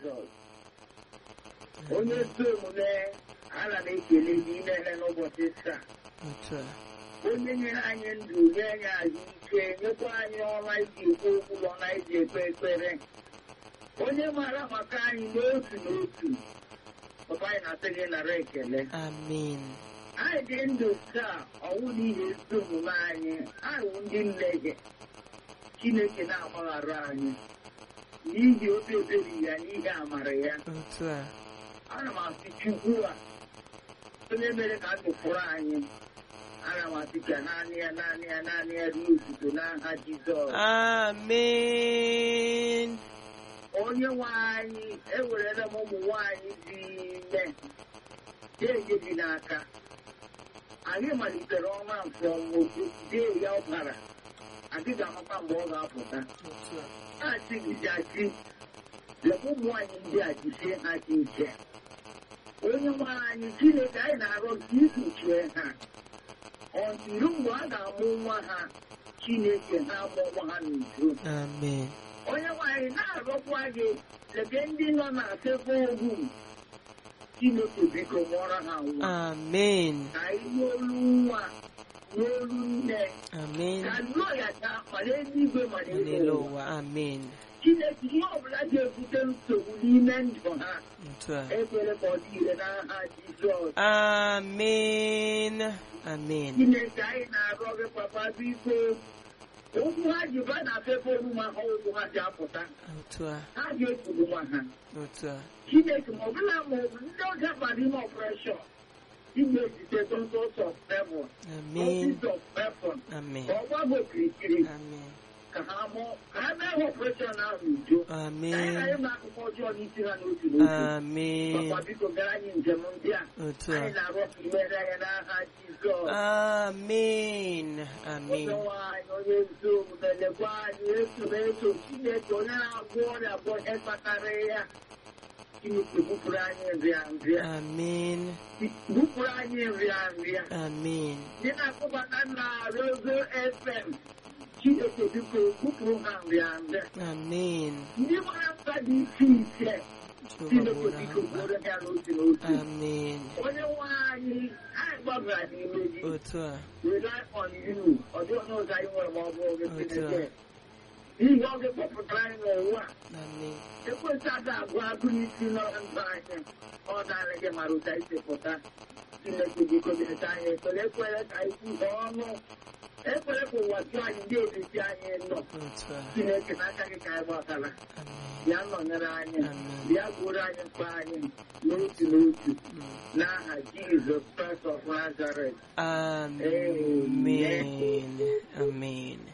Jizọs onye ezi omume ana m ekele gị imele n'ụbọchị taa otu a onye nyere anyị ndụ nye anyị ahụike nyekwa anyị ọma iji ekwu okwu na ọma iji ekpe ekpere onye maara maka anyị n'otu n'otu papa anyị na-asị gị nara ekele amen anyị dị ndụ taa ọnwụ n'ihi ezi omume anyị anyị wụ ndị mmehie chineke na-agbaghara anyị n'ihi obi ebere ya n'ihi amara ya otu a ana m asị chukwu a onye mere ka ndụ fụrụ anyị ana m asị ka naanị ya naanị ya naanị ya ruo ozugbo n'aha jizọs amen onye nwe anyị ewerela m ụmụ nwaanyị dị ime na-enye gị n'aka anyị malitere ọnwa nke nwoke dee ya ọbara adịghị amakwa mgbe ọ ga-apụta otu a na-achị gịjachi lebe ụmụ nwaanyị ndị a jisie ha dị ike onye nwe anyị chineke anyị na-arọ gị ikpuchie ha ọtụrụ mgbe a ga-amụ nwa ha chineke ha amụ nwa ha n'udo amen onye nwanyị na-arọkwa gị lebe ndị nọ na sekwa ogwu chineke biko mụọrọ ha nwa amen ka ihe olu nwa n'olu nne amen ka nnọọ ya taa ma n'eluigwe ma n'elu n'elu ụwa ụwa amen chineke ihe ọbụla ga-ebute nsogbu n'ime ndụ ha otu a ekwere ka ọ dị ire n'aha jizọs amen amen chineke anyị na-arịọ gị papa biko okwu ha ji ba na sekwa ogwu ma ha ụkwụ ha ji apụta otu a ha ga-ekwuru nwa ha otu a Chineke ma ọ bụla ma ọ bụ ndị ọja bara ime ọpụreshọn ị ga-ezite dozos of heaven amen dozis of heaven amen ka ọ gbago okirikiri amen ka ha mụọ ka ha mee ha ọpụreshọn ahụ n'udo ka anyị amen ghara ịma akụkọ ọjọọ n'isi ha n'otu n'otu amen papa biko gara anyị njem ndị a otu a anyị na-arịọ ka imere anyị n'aha Jizọs amen onye amen nwaanyị onye ezi omume lekwa anyị esoro eso Chineke onye na-agwọ ọrịa bụ ihe kpatara ya Chineke bupụrụ anyị nrịanrịa amen bupụrụ anyị nrịanrịa amen ndị na-akpọbata na Rozo FM Chineke biko bupụrụ ha nrịanrịa amen ndị gbara mkpa dị iche iche Jehova Chineke bụrụ biko ha gboro ha n'otu n'otu amen onye nwe anyị anyị gbabara n'ime gị otu a rely on you ọ dị onye ọzọ anyị nwere ma ọ bụ oge Otu a. Chineke n'ihi ọ ga-ekpọpụtara anyị n'ụwa amen ekwentị aga agụ agụ n'isi nọrọ ndụ anyị ọ naanị gị mara ụta isi pụta Chineke biko na-ete anyị ekpere ekwere ka anyị kwuhie ọnụ ekwere ka ụwa jụọ anyị ndị ebisi anyị nọ otu a Chineke n'aka gị ka anyị gbakara amen bịa nọnyere anyị Amen. bịa gboro anyị mkpa anyị n'otu n'otu Mm. n'aha Jizọs Kraịst of Nazareth amen amen